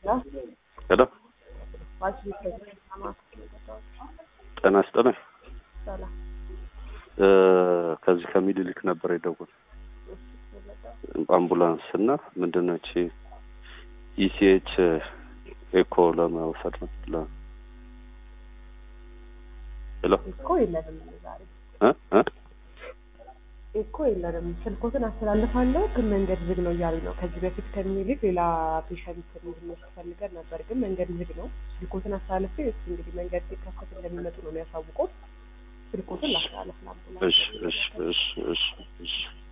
ሄሎ ጤና ይስጥልኝ። እ ከዚህ ከሚኒሊክ ነበር የደወል አምቡላንስ እና ምንድን ነው እቺ ኢሲኤች ኤኮ ለመውሰድ ነው። ለ- ሄሎ እኮ የለንም ዛሬ እ እ እኮ የለንም። ስልኮትን አስተላልፋለሁ ግን መንገድ ዝግ ነው እያሉ ነው። ከዚህ በፊት ከሚኒሊክ ሌላ ፔሸንት እንድንወስድ ፈልገን ነበር ግን መንገድ ዝግ ነው። ስልኮትን አስተላልፌ እስኪ እንግዲህ መንገድ ሲከፈት እንደሚመጡ ነው የሚያሳውቁት። ስልኮትን ላስተላልፍ እሺ ለአምቡላንስ እሺ እሺ እሺ እሺ